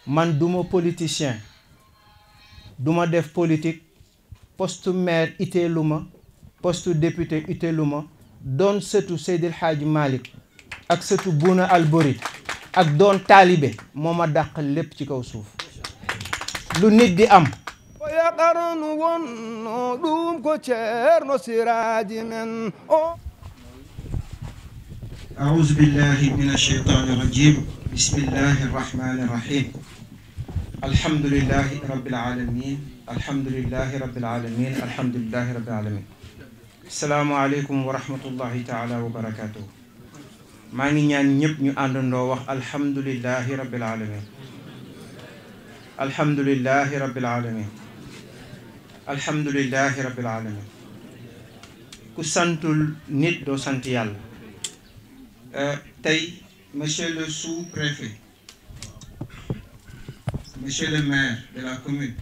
man duma politicien duma def politique poste maire itteelu ma poste député itteelu ma doon sëtu Seydil Hadji Malick ak sëtu Bouna Albori ak doon taalibe moo ma dàq lépp ci kaw suuf lu nit di am o yaqarnu wonno ɗum ko ceerno siraji men o أعوذ بالله من الشيطان الرجيم بسم الله الرحمن الرحيم الحمد لله رب العالمين الحمد لله رب العالمين الحمد لله رب العالمين السلام عليكم ورحمة الله تعالى وبركاته maa ngi ñaan ñëpp ñu àndandoo wax alhamdulillahi rabbil alamin alhamdulillahi rabbil alamin alhamdulillahi rabbil alamin ku santul nit doo sant yàlla tey monsieur le sous-préfet monsieur le maire de la commune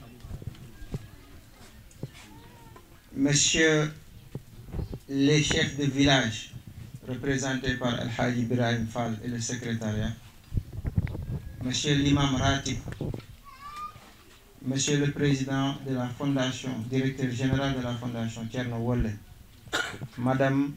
monsieur les chefs de village représentés par El Hadji Ibrahim Fall et le secrétariat monsieur l'imam Ratib monsieur le président de la fondation directeur général de la fondation Thierno Wolle madame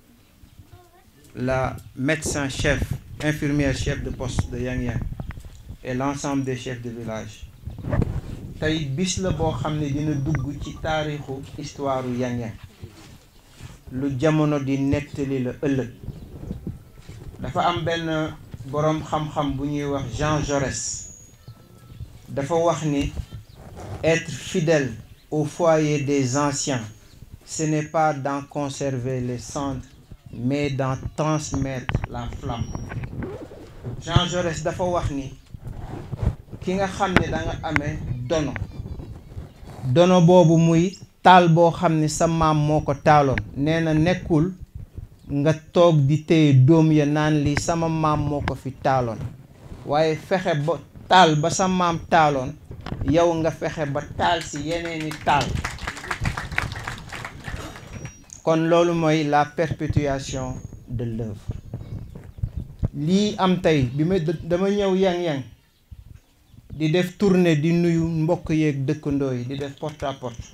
la médecin chef infirmière chef de poste de Yang Yang et l'ensemble des chefs de village tey bis la boo xam ne dina dugg ci taarixu histoire Yang Yang lu jamono di nettali la ëllëg dafa am benn boroom xam-xam bu ñuy wax Jean Jaurès dafa wax ni être fidèle au foyer des anciens ce n'est pas d'en conserver les cendres mais d'en transmettre la flamme Jean Jaurès dafa wax ni ki nga xam ne da nga amee dono dono boobu muy taal boo xam ne sa maam moo ko taaloon nee na nekkul nga toog di téye doom ya naan lii sama maam moo ko fi taaloon waaye fexe ba taal ba sa maam taaloon yow nga fexe ba taal si yeneeni taal kon loolu mooy la perpétuation de l'œuvre lii am tey bi ma dama ñëw yang-yang di def tournée di nuyu mbokk yeeg dëkkandoo yi di def porte à porte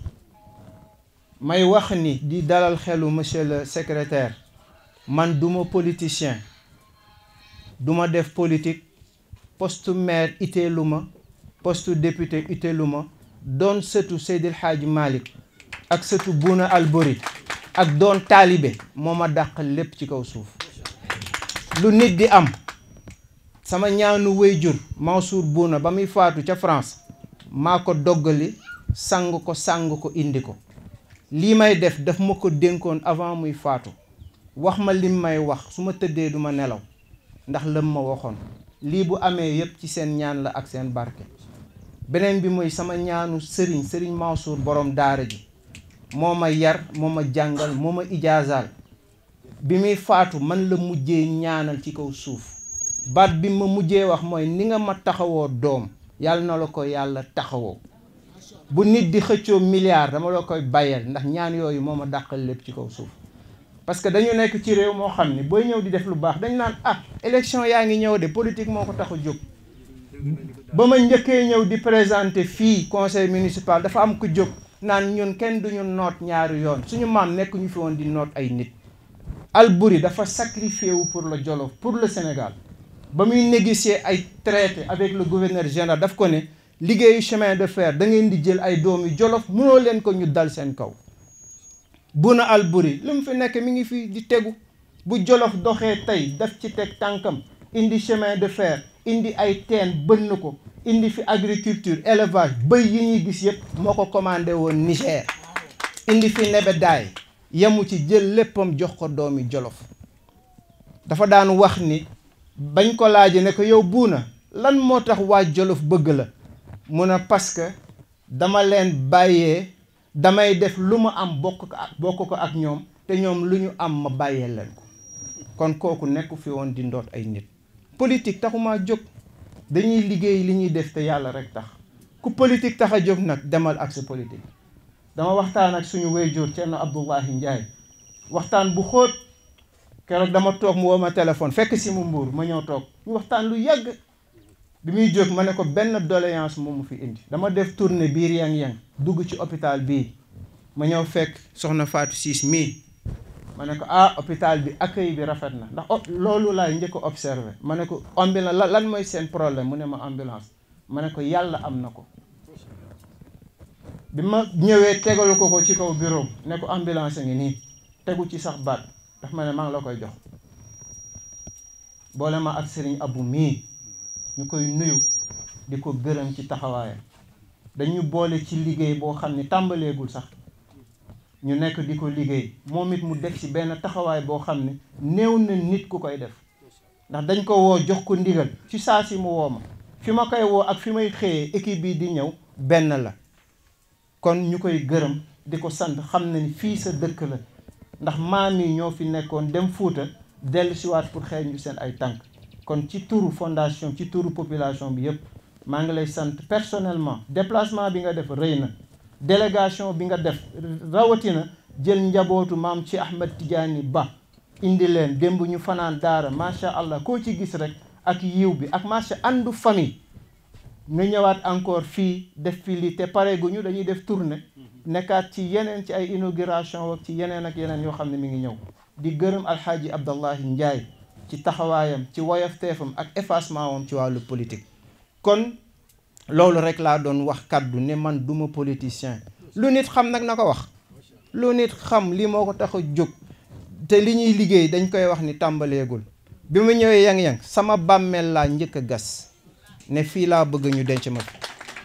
may wax ni di dalal xelu monsieur le secrétaire man duma politicien duma def politique poste maire itteelu ma poste député itteelu ma doon sëtu Seydil Hadji Malick ak sëtu Bouna Albori ak doon taalibe moo ma dàq lépp ci kaw suuf lu nit di am sama ñaanu wéyjur Mansour Bouna ba muy faatu ca France maa ko doggali sang ko sang ko indi ko lii may def daf ma ko dénkoon avant muy faatu wax ma lim may wax su ma tëddee duma nelaw ndax lëm ma waxoon lii bu amee yépp ci seen ñaan la ak seen barke beneen bi mooy sama ñaanu sëriñ sëriñ Mansour borom daara ji moo ma yar moo ma jàngal moo ma ijaazaal bi muy faatu man la mujjee ñaanal ci kaw suuf baat bi ma mujjee wax mooy ni nga ma taxawoo doom yàlla na la ko yàlla taxawoo bu nit di xëccoo milliard dama la koy bàyyeel ndax ñaan yooyu moo ma dàqal lépp ci kaw suuf parce que dañu nekk ci réew moo xam ne booy ñëw di def lu baax dañu naan ah élection yaa ngi ñëw de politique moo ko tax a jóg ba ma njëkkee ñëw di présenter fii conseil municipal dafa am ko jóg naan ñun kenn duñu noot ñaari yoon suñu maam nekk ñu fi woon di noot ay nit Albouri dafa sacrifié wu pour le Jolof pour le Sénégal ba muy négocier ay traité avec le gouverneur général daf ko ne liggéeyu chemin de fer da ngeen di jël ay doomi Jolof mënoo leen ko ñu dal seen kaw Bouna Albouri li mu fi nekk mi ngi fi di tegu bu Jolof doxee tey daf ci teg tànkam indi chemin de fer indi ay teen bënn ko indi fi agriculture élevage bëy yi ñuy gis yëpp moo ko commandé woon Niger indi fi nebedaay yemu ci jël léppam jox ko doomi Jolof dafa daan wax ni bañ ko laaje ne ko yow Bouna lan moo tax waa Jolof bëgg la mu ne parce que dama leen bàyyee damay def lu ma am bokk ko ak bokk ko ak ñoom te ñoom lu ñu am ma bàyyee leen ko kon kooku nekku fi woon di ndoot ay nit politique taxumaa jóg dañuy liggéey li ñuy def te yàlla rek tax ku politique tax a jóg nag demal ak sa politique dama waxtaan ak suñu wéyjoor Thierno Abdoulahi Ndiaye waxtaan bu xóot keroog dama toog mu woo ma téléphone fekk si mu mbuur ma ñëw toog ñu waxtaan lu yàgg bi muy jóg ma ne ko benn doléance moom mu fi indi dama def tournée biir yang-yang dugg ci hôpital bii ma ñëw fekk soxna Fatou Ciss mii ma ne ko ah hôpital bi accueil bi rafet na ndax loolu laay njëkk a observé ma ne ko ambulance lan mooy seen problème mu ne ma ambulance ma ne ko yàlla am na ko bi ma ñëwee tegalu ko ko ci kaw bureau ne ko ambulance ngi nii tegu ci sax baat daf ma ne maa ngi la koy jox boole ma ak sëriñ abu mii ñu koy nuyu di ko gërëm ci taxawaayam dañu boole ci liggéey boo xam ne tàmbaleegul sax ñu nekk di ko liggéey moom it mu def ci benn taxawaay boo xam ne néew na nit ku koy def ndax dañ ko woo jox ko ndigal ci saa si mu woo ma fi ma koy woo ak fi may xëyee équipe bi di ñëw benn la kon ñu koy gërëm di ko sant xam na ni fii sa dëkk la ndax maam yi ñoo fi nekkoon dem Fuuta dellu siwaat pour xeeñ ñu seen ay tànk kon ci turu fondation ci turu population bi yëpp maa ngi lay sant personnellement déplacement bi nga def rëy na délégation bi nga def rawatina jël njabootu maam ci Ahmed Tidiane Ba indi leen démb ñu fanaan daara macha allah koo ci gis rek ak yiw bi ak macha àndu famille nga ñëwaat encore fii def fi lii te pare gu ñu dañuy def tournée nekkaat ci yeneen ci ay inauguration ak ci yeneen ak yeneen yoo xam ne mi ngi ñëw di gërëm alxaaji Abdallahi Ndiaye ci taxawaayam ci woyofteefam ak effacement wam ci wàllu politique kon loolu rek laa doon wax kaddu ne man duma politicien lu nit xam nag na ko wax lu nit xam li moo ko tax a jóg te li ñuy liggéey dañ koy wax ni tàmbaleegul bi ma ñëwee yang-yang sama bàmmeel laa njëkk a gas ne fii laa bëgg ñu denc ma fi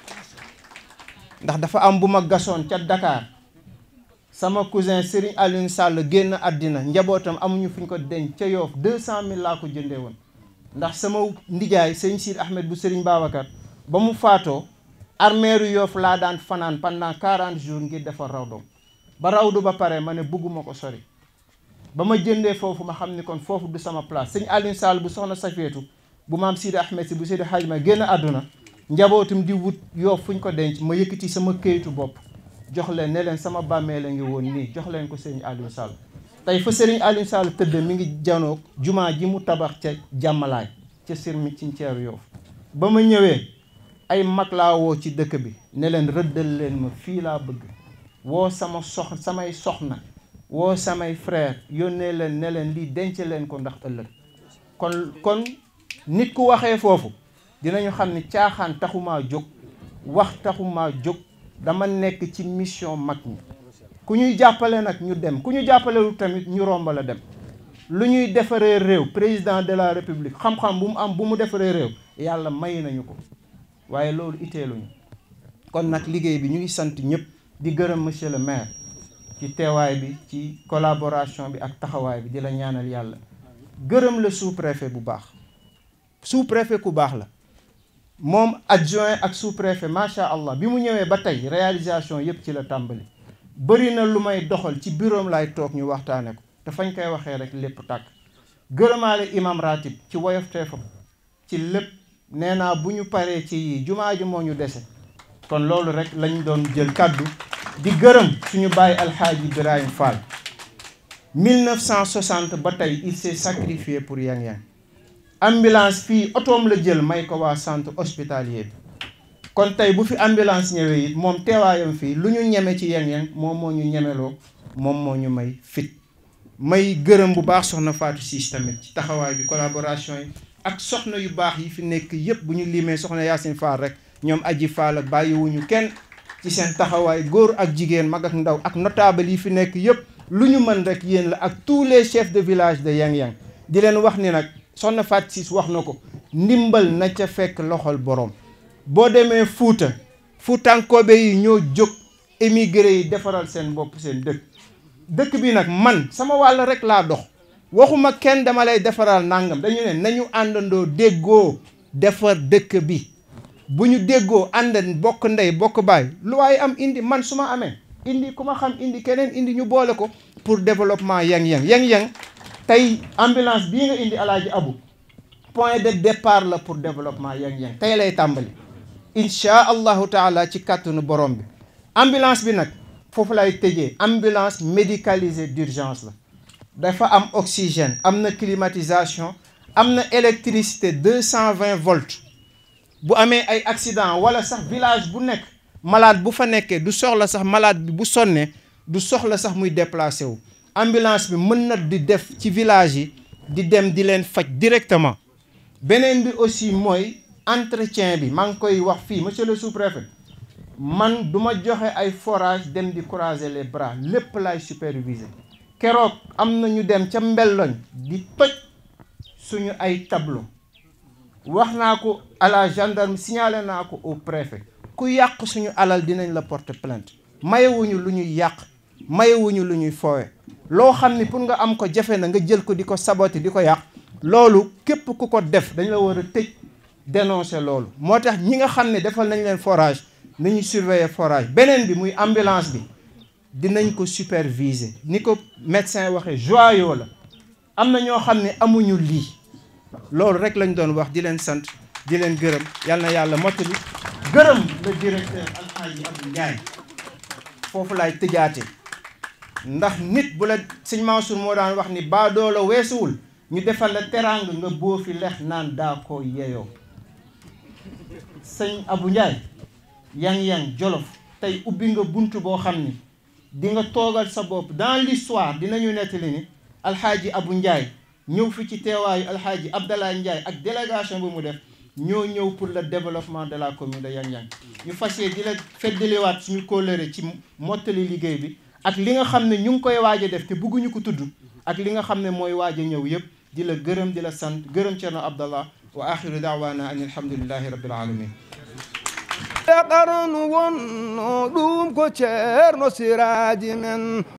ndax dafa am bu ma gasoon ca Dakar sama cousin Serigne Alioune Sall génn àddina njabootam amuñu fu ñu ko denc ca Yoof deux cent mille laa ko jëndee woon ndax sama ndijaay sëñ Siid Ahmed bu Serigne Babacar ba mu faatoo armeeru Yoof laa daan fanaan pendant quarante jours ngir defar rawdoom ba rawdu ba pare ma ne bugguma ko sori ba ma jëndee foofu ma xam ni kon foofu du sama place sëñ Alioune Sall bu soxna Safeetu bu maam Sidi Ahmed si bu Sidi Hadj ma génn àdduna njabootum di wut Yoof fu ñu ko denc ma yëkkati sama këyitu bopp jox leen ne leen sama bàmmee la ngi woon nii jox leen ko sëriñ Alioune Sall tey fa sëriñ Alioune Sall tëdd mi ngi janoog jumaa ji mu tabax ca jàmmalaay ca sirmi ci ceeru Yoof ba ma ñëwee ay mag laa woo ci dëkk bi ne leen rëddal leen ma fii laa bëgg woo sama sox samay soxna woo samay frère yónnee leen ne leen lii denc leen ko ndax ëllëg kon kon nit ku waxee foofu dinañu xam ni caaxaan taxumaa jóg wax taxumaa jóg dama nekk ci mission mag ñi ku ñuy jàppale nag ñu dem ku ñu jàppalelu tamit ñu romb la dem lu ñuy defaree réew président de la république xam-xam bu mu am bu mu defaree réew yàlla may nañu ko waaye loolu itteeluñu kon nag liggéey bi ñu ngi sant ñëpp di gërëm monsieur le maire ci teewaay bi ci collaboration bi ak taxawaay bi di la ñaanal yàlla gërëm la sous-préfet bu baax sous-préfet ku baax la moom adjoint ak sous-préfet macha allah bi mu ñëwee ba tey réalisation yëpp ci la tàmbali bëri na lu may doxal ci bureau laay toog ñu waxtaane ko te fañ koy waxee rek lépp tàkk gërëmaale imam ratib ci woyof teefam ci lépp nee naa bu ñu paree ci yii jumaa ji moo ñu dese kon loolu rek lañ doon jël kàddu di gërëm suñu bàyyi alxaaji Ibrahim Fall 1960 ba tey il s'est sacrifié pour Yang-Yang ambulance fii otoom la jël may ko waa centre hospitalier bi kon tey bu fi ambulance ñëwee it moom teewaayam fii lu ñu ñeme ci Yang-Yang moom moo ñu ñemeloo moom moo ñu may fit may gërëm bu baax soxna Fatou Ciss tamit ci taxawaay bi collaboration yi ak soxna yu baax yi fi nekk yëpp bu ñu limee soxna Yacine Fall rek ñoom aji Fall ak bàyyiwuñu kenn ci seen taxawaay góor ak jigéen mag ak ndaw ak notable yi fi nekk yëpp lu ñu mën rek yéen la ak tous les chefs de village de Yang-Yang di leen wax ni nag soxna Fatou Ciss wax na ko ndimbal na ca fekk loxol borom boo demee Fuuta Fuutankoobe yi ñoo jóg émigré yi defaral seen bopp seen dëkk dëkk bi nag man sama wàll rek laa dox waxuma kenn dama lay defaral nangam dañu ne nañu àndandoo déggoo defar dëkk bi bu ñu déggoo ànd bokk ndey bokk baay lu waaye am indi man su ma amee indi ku ma xam indi keneen indi ñu boole ko pour développement Yang-Yang Yang-Yang tey ambulance bii nga indi alaaji abu point de départ la pour développement Yang-Yang tey lay tàmbali inchaa allahu taala ci kàttanu borom bi ambulance bi nag foofu lay tëjee ambulance médicalisée d'urgence la dafa am oxygène am na climatisation am na électricité deux cent vingt volts bu amee ay accident wala sax village bu nekk malade bu fa nekkee du soxla sax malade bi bu sonnee du soxla sax muy déplacé wu ambulance bi mën na di def ci village yi di dem di leen faj directement beneen bi aussi mooy entretien bi maa ngi koy wax fii monsieur le sous-préfet man du ma joxe ay forage dem di croiser les bras lépp laay superviser keroog am na ñu dem ca mbelloñ di toj suñu ay tableau wax naa ko à la gendarme signalé naa ko au préfet ku yàq suñu alal dinañ la porter plainte mayewuñu lu ñuy yàq mayewuñu lu ñuy foowe loo xam ni pour nga am ko jafe na nga jël ko di ko saboter di ko yàq loolu képp ku ko def dañ la war a tëj dénoncer loolu moo tax ñi nga xam ne defal nañ leen forage nañu surveiller forage beneen bi muy ambulance bi dinañ ko superviser ni ko médecin waxee joyau la am na ñoo xam ne amuñu lii loolu rek lañ doon wax di leen sant di leen gërëm yal na yàlla mottali gërëm le directeur Alxaaji Abdou Ndiaye foofu laay tëjaate ndax nit bu la sëñ Mansour moo daan wax ni baadoo la weesuwul ñu defal la teraanga nga boo fi lex naan daa ko yeyoo sëñ Abou Ndiaye yang-yang jolof tey ubbi nga bunt boo xam ni di nga toogal sa bopp dans l'histoire dinañu nettali ni alxaaji Abou Ndiaye ñëw fi ci teewaayu alxaaji Abdallah Ndiaye ak délégation bu mu def ñoo ñëw pour le développement de la commune de Yang-Yang ñu fas yéene di la feddaliwaat suñu kóllëre ci mottali liggéey bi ak li nga xam ne ñu ngi koy waaj a def te bëgguñu ko tudd ak li nga xam ne mooy waaj a ñëw yëpp di la gërëm di la sant gërëm Cerno Abdallah wa axiru daawaana an alhamdulillahi rabbil alamin e qarnu wonno ɗum ko ceerno siraji men